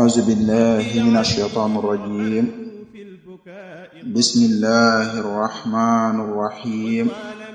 أعوذ بالله من الشيطان الرجيم بسم الله الرحمن الرحيم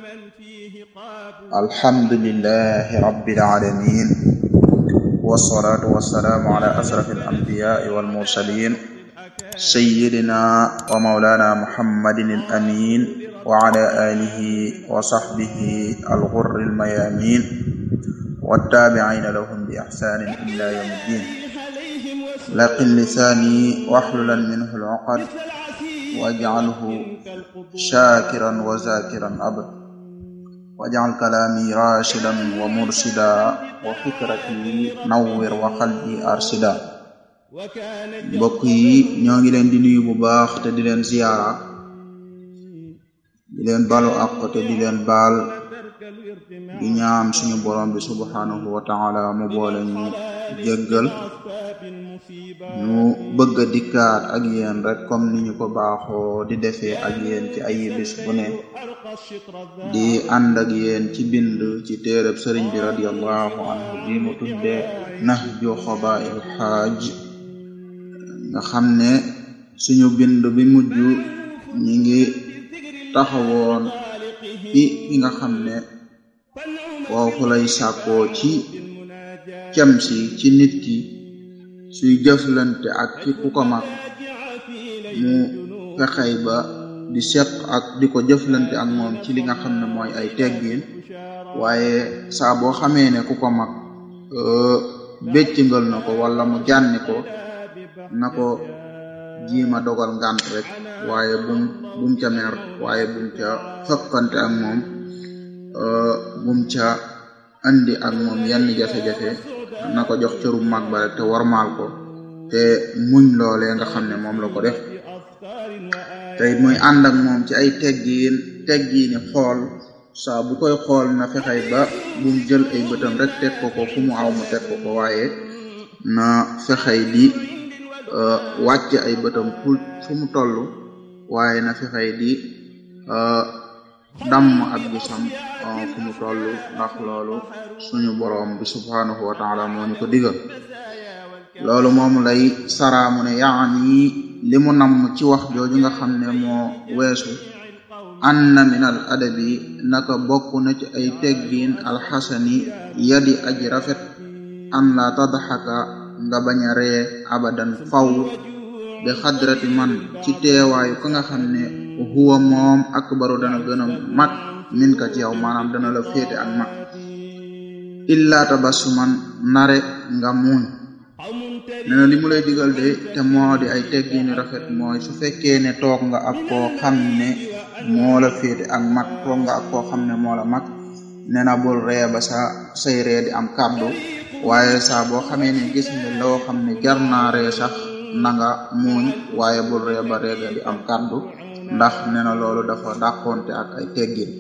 الحمد لله رب العالمين والصلاة والسلام على أشرف الأنبياء والمرسلين سيدنا ومولانا محمد الأمين وعلى آله وصحبه الغر الميامين والتابعين لهم بإحسان إلى يوم الدين لقن لساني واحللا منه العقد واجعله شاكرا وذاكرا أبدا واجعل كلامي راشدا ومرشدا وفكرتي نور وقلبي أرشدا mbokk yi ñoo ngi leen di nuyu bu baax te di leen ziyaara di leen balu ak te di leen baal di ñaan suñu borom bi subhanahu wa taala mu boole ñu jéggal ñu bëgg a dikkaat ak yéen rek comme ni ñu ko baaxoo di defee ak yéen ci ay bis bu ne di ànd ak yéen ci bind ci téereb sëriñ bi radiallahu anhu bi mu tudde nahju xabail xaaj nga xam ne suñu bind bi mujj ñi ngi taxawoon ci ki nga xam ne foofu lay sàkkoo ci cem si ci nit ki suy jëflante ak ci ku ko mag mu fexey ba di seq ak di ko jëflante ak moom ci li nga xam ne mooy ay teggin waaye saa boo xamee ne ku ko mag béccingal na ko wala mu jànni ko na ko jiima dogal ngant rek waaye bum bum ca mer waaye bum ca xëppante ak moom bum ca andi ak moom yenn jafe-jafe na ko jox cëru mag ba rek te warmaal ko te muñ loolee nga xam ne moom la ko def te it muy ànd ak moom ci ay teggiin teggiini xool saa bu koy xool na fexey ba bum jël ay bëtam rek teg ko ko fu mu aw mu teg ko ko waaye na fexey di wàcc ay bëtam fu fu mu toll waaye na fexey di damm ab gisam fu mu toll ndax loolu suñu boroom bi subhanahu wa taala moo ñu ko digal loolu moom lay saraamu ne yaani li mu namm ci wax jooju nga xam ne moo weesu anna min al adabi naka bokk na ci ay teggiin alxasani yadi aji rafet an la tadxaka nga bañ a ree abadan faw bi xadrati man ci teewaayu ka nga xam ne huwa moom akbaru dana gën a mag min ka ci yow maanaam dana la féete ak mag illa tabassuman nare nga muuñ nee na li mu lay digal de te moo di ay teggini rafet mooy su fekkee ne toog nga ak koo xam ne moo la féete ak mag toog nga ak koo xam ne moo la mag nee na bul ree ba sa say ree di am kàddu waaye saa boo xamee ne gis nga loo xam ne jar naa ree sax na nga muuñ waaye bul ree ba reega di am kàddu ndax nee na loolu dafa dàqonte ak ay teggin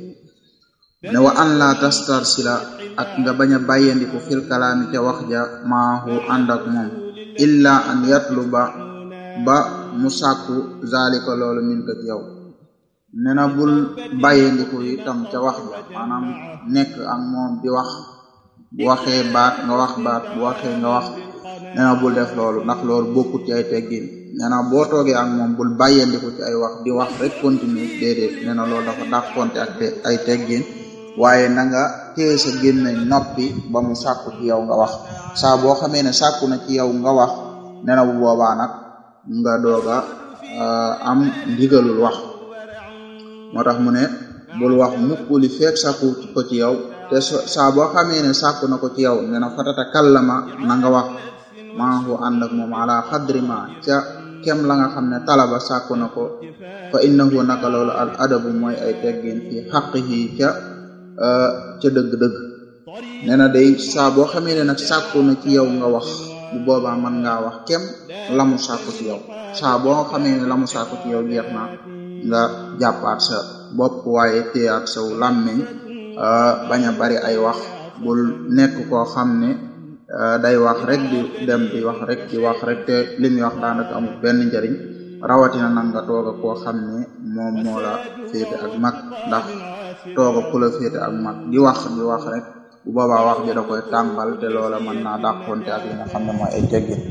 ne wa an la tastar sila ak nga bañ a bàyyandiku fil kalaami te wax ja maahu ànd ak moom illa an yatlu ba ba mu sàkku zalika loolu min ko ci yow nee na bul bàyyandiku itam ca wax ja maanaam nekk ak moom di wax bu waxee baat nga wax baat bu waxee nga wax nee na bul def loolu ndax loolu bokkut ci ay teggin nee na boo toogee ak moom bul bàyyandiku ci ay wax di wax rek continue déedéet nee na loolu dafa dàqonte ak ay teggin waaye na nga téye sa gémmeñ noppi ba mu sàkku ci yow nga wax saa boo xamee ne sàkku na ci yow nga wax nee na bu boobaa nag nga dooga am ndigalul wax moo tax mu ne bul wax mukk li feek sàkku ko ci yow te saa boo xamee ne sàkku na ko ci yow nee na fatata kallama na nga wax maahu ànd ak moom ala xadri ma ca kem la nga xam ne talaba sàkku na ko fa innahu naka loolu al adabu mooy ay teggin fi xaqihi ca ca dëgg-dëgg nee na day saa boo xamee ne nag sàkku na ci yow nga wax bu boobaa mën ngaa wax kem la mu sàkku ci yow saa boo xamee ne la mu sàkku ci yow jeex na nga jàppaat sa bopp waaye téyaat saw làmmiñ bañ a bari ay wax bul nekk koo xam ne day wax rek di dem di wax rek di wax rek te li muy wax daanaka amul benn njariñ rawatina nag nga toog a koo xam ne moom moo la féete ak mag ndax toog a ku la féete ak mag di wax di wax rek bu boobaa wax ji da koy tàmbal te loola mën naa dàqonte ak li nga xam ne mooy ay teggin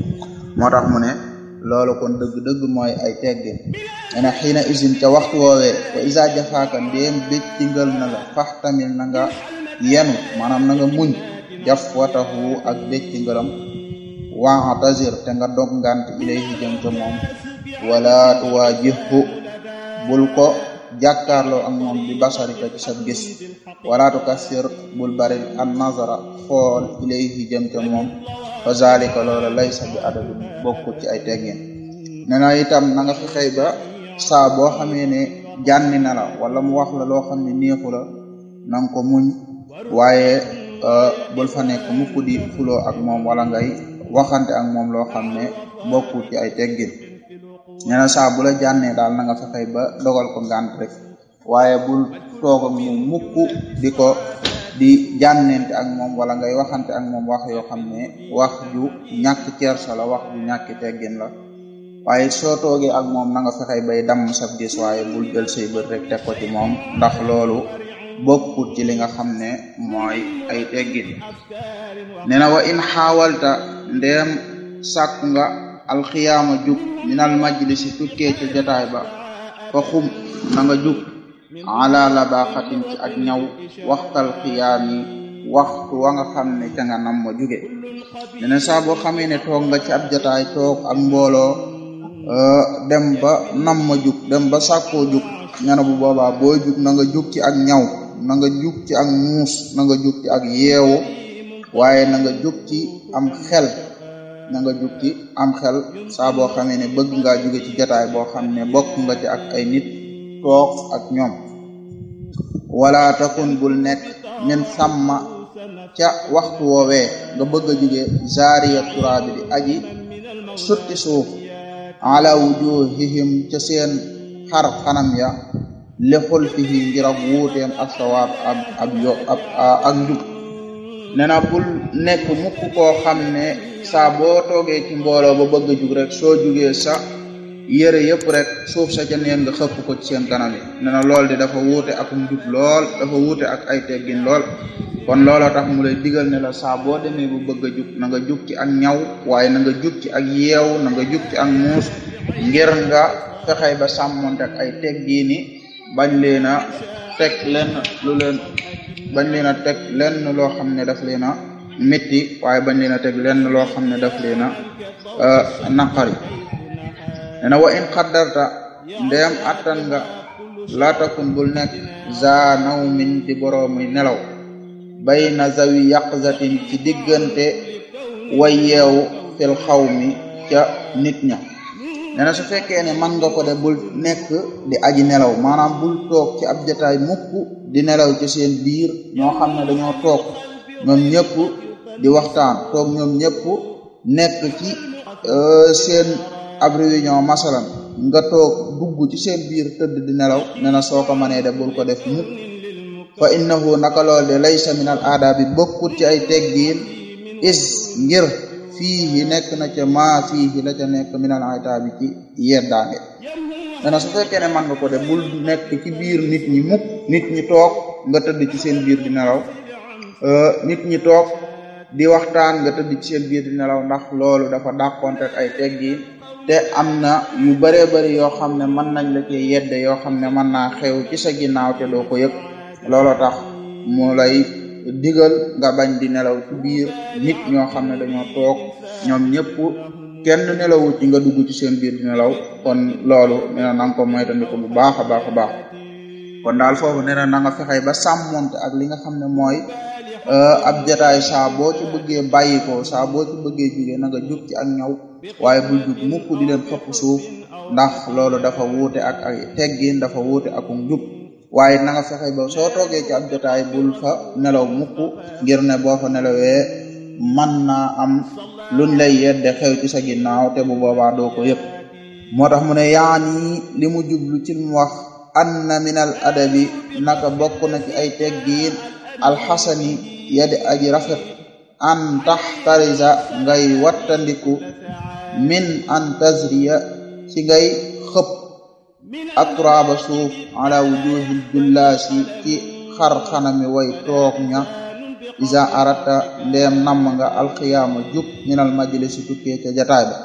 moo tax mu ne loolu kon dëgg-dëgg mooy ay teggin ene xiina isin ca waxtu woowee wa isa jafaaka ndéem béccingal na la fax tamit na nga yenu maanaam na nga muñ jaf watahu ak béccingalam waatazir te nga dog ngant ilayhi jëm ca moom wala tuwaajihhu bul ko jàkkaarloo ak moom bi basarika ci sa gis wala tukassir bul bari an nazara xool ilayhi jëm ca moom fa zalika loola laysa bi adabi bokkut ci ay teggin ne na itam na nga fexey ba saa boo xamee ne jànni na la wala mu wax la loo xam ne neexu la na nga ko muñ waaye bul fa nekk mukk di fuloo ak moom wala ngay waxante ak moom loo xam ne bokkut ci ay teggin nee na saa bu la jànnee daal na nga fexey ba dogal ko ngànt rek waaye bul toog ak moom mukk di ko di jànnente ak moom wala ngay waxante ak moom wax yoo xam ne wax ju ñàkk kersa la wax ju ñàkk teggin la waaye soo toogee ak moom na nga fexey bay damm sab gis waaye bul jël say bët rek teg ko ci moom ndax loolu bokkut ci li nga xam ne mooy ay teggin nee na wa in xaawalta ndeem sàkku nga alxiyaama jug minal majlisi tukkee ca jotaay ba fa xum na nga jug ala labaaxatin ci ak ñaw waxtal xiyaami waxtu wa nga xam ne ca nga nam ma juge nee na saa boo xamee ne toog nga ci ab jotaay toog ak mbooloo dem ba nam ma jug dem ba sàkkoo jug ñana bu boobaa booy jug na nga jug ci ak ñaw na nga jug ci ak muus na nga jug ci ak yeewu waaye na nga jug ci am xel na nga jug ci am xel saa boo xamee ne bëgg ngaa jóge ci jotaay boo xam ne bokk nga ci ak ay nit toog ak ñoom wala takun bul nekk min sàmma ca waxtu woowee nga bëgg a jóge zaariya turaabi di aji sutti suuf ala wujuhihim ca seen xar xanam ya lexul fihi ngir ak wuuteem ak sawaab ab ab yo ab ak njub nee na bul nekk mukk koo xam ne saa boo toogee ci mbooloo ba bëgg a jug rek soo jugee sa yëre yëpp rek suuf sa ca neen nga xëpp ko ci seen kanam yi nee na lool di dafa wuute ak njub lool dafa wuute ak ay teggin lool kon looloo tax mu lay digal ne la saa boo demee bu bëgg a jug na nga jug ci ak ñaw waaye na nga jug ci ak yeew na nga jug ci ak muus ngir nga fexey ba sàmmonte ak ay teggiini bañ leen a teg lenn lu leen bañ leen a teg lenn loo xam ne daf leen a métti waaye bañ leen a teg lenn loo xam ne daf leen a naqari nena wa in xaddarta ndeem attan nga laatakun bul nekk za naw min di boroomi nelaw bay na zawi yaqzatin ci diggante way yeewu fil xaw mi ca nit ña nena su fekkee ne man nga ko de bul nekk di aji nelaw maanaam bul toog ci ab jataay mukk di nelaw ci seen biir ñoo xam ne dañoo toog ñoom ñëpp di waxtaan toog ñoom ñëpp nekk ci seen ab réunion masalan nga toog dugg ci seen biir tëdd di nelaw ne na soo ko mënee de bul ko def mukk fa innahu naka lool de laysa min al aadaabi bokkut ci ay teggiin is ngir fii nekk na ca maa fii la ca nekk min al aadaabi ci yeddaange ne na su fekkee ne man nga ko de bul nekk ci biir nit ñi mukk nit ñi toog nga tëdd ci seen biir di nelaw nit ñi toog di waxtaan nga tëdd ci seen biir di nelaw ndax loolu dafa dàqonte ak ay teggiin te am na yu bëree bëri yoo xam ne mën nañ la ci yedde yoo xam ne mën naa xew ci sa ginnaaw te doo ko yëg looloo tax mu lay digal nga bañ di nelaw ci biir nit ñoo xam ne dañoo toog ñoom ñëpp kenn nelawut ci nga dugg ci seen biir di nelaw kon loolu nee na nanga ko moytandiku bu baax a baax a baax kon daal foofu nee na na nga fexey ba sàmmonte ak li nga xam ne mooy ab jataay saa boo ci bëggee bàyyi ko saa boo ci bëggee jóge na nga jug ci ak ñaw waaye bul jug mukk di leen xëpp suuf ndax loolu dafa wuute ak ay teggin dafa wuute ak njub waaye na nga fexe ba soo toogee ci ab jotaay bul fa nelaw mukk ngir ne boo fa nelawee man naa am luñ lay yedde xew ci sa ginnaaw te bu boobaa doo ko yëpp moo tax mu ne yaani li mu jublu ci mu wax anna min al adabi naka bokk na ci ay teggiin alxasani yadi aji rafet an taxtarisa ngay wattandiku min an tazriya ci ngay xëpp atraaba suuf ala wujuhil jullaasi ci xar xanami way toog ña isa arata ndeem namm nga alxiyaama jub minal majlisi tukkee ca jataay ba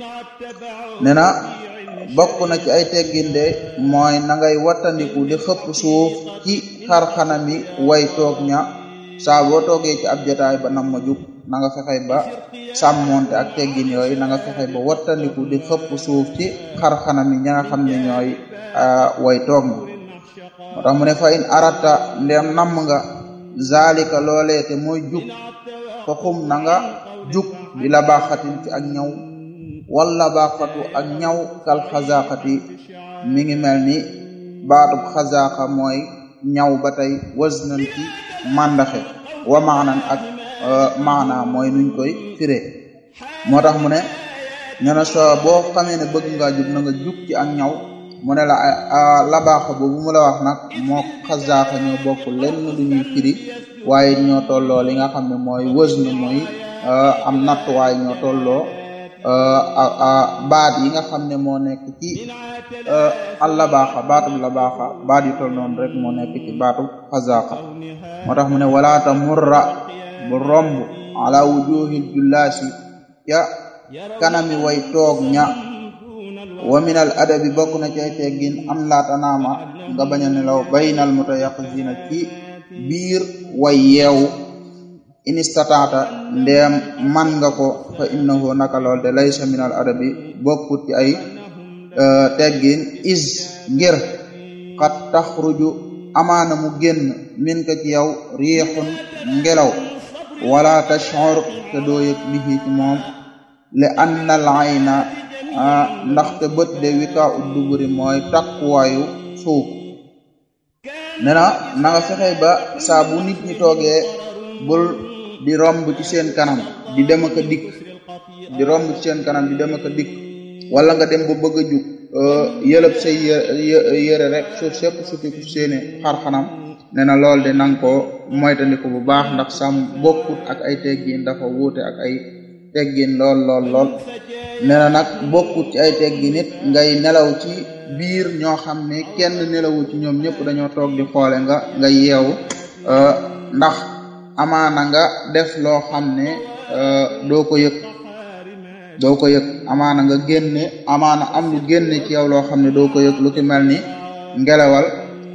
nee na bokk na ci ay tegginde mooy na ngay wattandiku di xëpp suuf ci xarxanami way toog ña saa boo toogee ci ab jataay ba nam ma jub na nga fexe ba sàmmonte ak teggin yooyu na nga fexe ba wattandiku di xëpp suuf ci xarxanami ña nga xam ne ñooy way toog ña moo tax mu ne fa in arata ndeem namm nga zalika loolee te mooy jub fa xum na nga jub di la baaxatin ci ak ñaw wala baaxatu ak ñaw kal xazaqati mi ngi mel ni baatub xazaqa mooy ñaw ba tey wasnan ci màndaxe wa maanan ak maana mooy nuñ koy firé moo tax mu ne ñene so boo xamee ne bëgg ngaa jub na nga jub ci ak ñaw mu ne la la baaxa boobu mu la wax nag moo xazaqa ñoo bokk lenn lu ñuy firi waaye ñoo tolloo li nga xam ne mooy wasn mooy am nattuwaay ñoo tolloo baat yi nga xam ne moo nekk ci al la baaxa baatub la baaxa baat yu toll noonu rek moo nekk ci baatub xazaqa moo tax mu ne walaata murra bu romb ala wujuhil jullaasi ca kanami way toog ña wa minal adabi bokk na ci ay teggin am laata naama nga bañ a nelaw baynal mutayaqizina ci biir way yeewu inistataata ndeem man nga ko fa innahu naka lool de laysa minal adabi bokkut ci ay teggin is ngir xat taxruju amaana mu génn min ka ci yow riixun ngelaw wala tashur te doo yëg bihi ci moom li annal ayna ndaxte bët de wika ut duburi mooy takkuwaayu suuf nee na na nga fexe ba saa bu nit ñi toogee bul di romb ci seen kanam di dem ak a dikk di romb ci seen kanam di dem ak a dikk wala nga dem ba bëgg a jug yëlëb say yëre rek suuf sépp sutiku seeni xar-xanam nee na lool de nanga ko moytandiku bu baax ndax sam bokkut ak ay teggin dafa wuute ak ay teggin lool lool lool nee na nag bokkut ci ay teggin nit ngay nelaw ci biir ñoo xam ne kenn nelawu ci ñoom ñëpp dañoo toog di xoole nga nga yeewu ndax amaana nga def loo xam ne doo ko yëg doo ko yëg amaana nga génne amaana am lu génne ci yow loo xam ne doo ko yëg lu ci mel ni ngelawal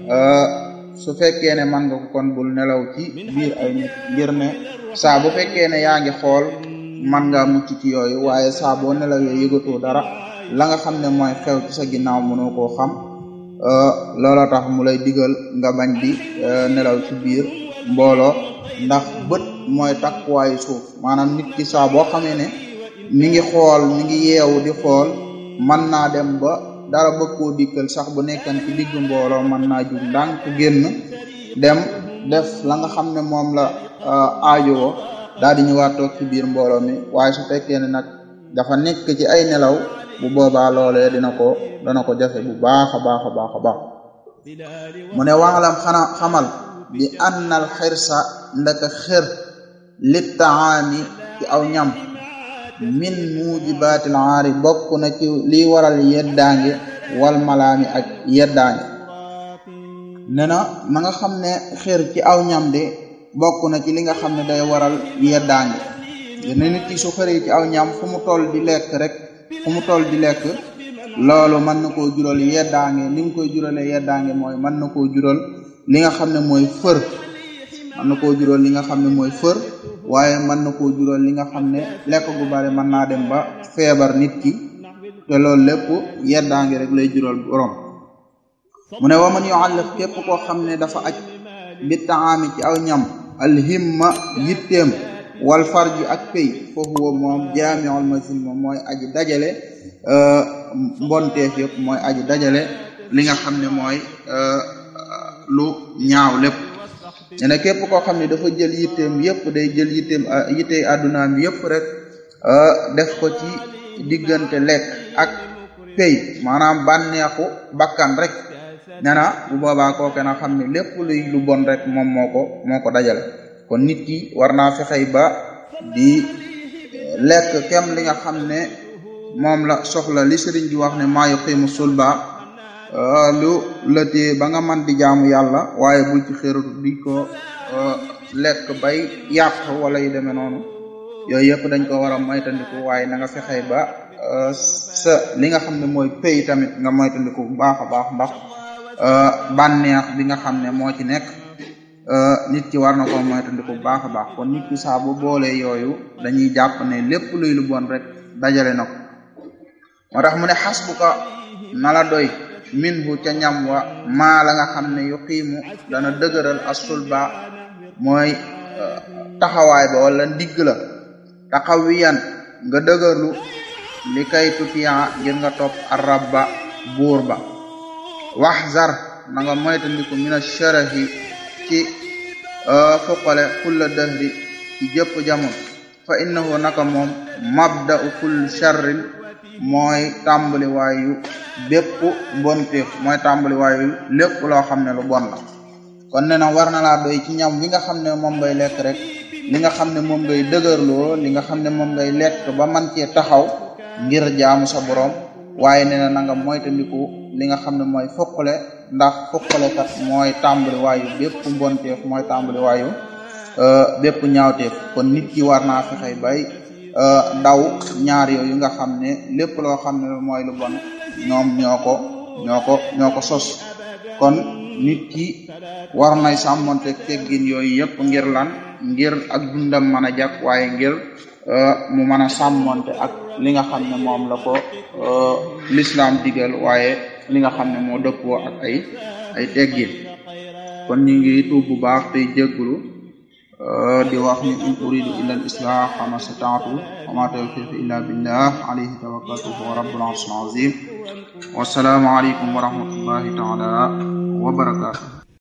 su fekkee ne man nga ko kon bul nelaw ci biir ay nit ngir ne saa bu fekkee ne yaa ngi xool man ngaa mucc ci yooyu waaye saa boo nelawee yëgatoo dara la nga xam ne mooy xew ci sa ginnaaw mënoo koo xam loola tax mu lay digal nga bañ di nelaw ci biir mbooloo ndax bët mooy takkuwaayu suuf maanaam nit ki saa boo xamee ne mi ngi xool mi ngi yeewu di xool mën naa dem ba dara bëgg koo dikkal sax bu nekkan ci digg mbooloo mën naa jug ndànk génn dem def la nga xam ne moom la aajowoo daal di ñëwaat toog ci biir mbooloo mi waaye su fekkee ne nag dafa nekk ci ay nelaw bu boobaa loolee dina ko dana ko jafe bu baax a baax a baax a baax mu ne waxalam xana xamal bi annal xirsa ndaka xër lit taami ci aw ñam min mujibaatil aari bokk na ci liy waral yeddaange wal malaami ak yeddaange ne na na nga xam ne xër ci aw ñam de bokk na ci li nga xam ne day waral yeddaange ne nit ki su xëree ci aw ñam fu mu toll di lekk rek fu mu toll di lekk loolu mën na koo jural yeddaange li mu koy juralee yeddaange mooy mën na koo jural li nga xam ne mooy fër mën na koo jural li nga xam ne mooy fër waaye mën na koo jural li nga xam ne lekk gu bari mën naa dem ba feebar nit ki te loolu lépp yeddaange rek lay jural borom mu ne waman yualliq képp koo xam ne dafa aj bi taami ci aw ñam alhimma yitteem wal farji ak pay foofu wa moom jaamiul masin moom mooy aji dajale mbonteef yëpp mooy aji dajale li nga xam ne mooy lu ñaaw lépp ne na képp koo xam ne dafa jël yitteem yëpp day jël yitteem yittey àddunaam yëpp rek def ko ci diggante lekk ak pay maanaam bànneexu bakkan rek nee na bu boobaa kooke na xam ne lépp luy lu bon rek moom moo ko moo ko dajale kon nit ki war naa fexey ba di lekk kem li nga xam ne moom la soxla li sëriñ bi wax ne maa yuqimu sulba lu la tee ba nga man di jaamu yàlla waaye bul ci xëratu di ko lekk bay yàq wala yu demee noonu yooyu yëpp dañ ko war a moytandiku waaye na nga fexey ba sa li nga xam ne mooy pay tamit nga moytandiku bu baax a baax ndax bànneex bi nga xam ne moo ci nekk nit ki war na ko moytandiku bu baax a baax kon nit ki saa bu boolee yooyu dañuy jàpp ne lépp luy lu bon rek dajale na ko moo tax mu ne xasbuka na la doy minhu ca ñam wa maa la nga xam ne yu xiimu dana dëgëral asulba mooy taxawaay ba wala ndigg la taxawiyan nga dëgërlu li kay tutiya ngir nga topp arabba buur ba wax zar na nga moytandiku mina sharahi ci fuqale kulla dahri ci jëpp jamono fa innahu naka moom mabda'u kull sharrin mooy tàmbali waayu bépp mbonteef mooy tàmbali waayu lépp loo xam ne lu bon la kon nee na war na laa doy ci ñam bi nga xam ne moom ngay lekk rek li nga xam ne moom ngay dëgërloo li nga xam ne moom ngay lekk ba man cee taxaw ngir jaamu sa borom waaye nee na na nga moytandiku li nga xam ne mooy fuqale ndax fuqale kat mooy tàmbali waayu bépp mbonteef mooy tàmbali waayu bépp ñaawteef kon nit ki war naa fexey bay daw ñaar yooyu nga xam ne lépp loo xam ne mooy lu bon ñoom ñoo ko ñoo ko ñoo ko sos kon nit ki war nay sàmmonte teggin yooyu yëpp ngir lan ngir ak dundam mën a jàkk waaye ngir mu mën a sàmmonte ak li nga xam ne moom la ko l'islam digal waaye li nga xam ne moo dëppoo ak ay ay teggin kon ñu ngi tuub bu baax tey jéggulu di wax ni in uridu illa al islah ma stata'tu wa ma tawfiqi illa billah alayhi tawakkaltu wa rabbul arshil azim wa salaamu alaykum wa rahmatullahi ta'ala wa barakatuh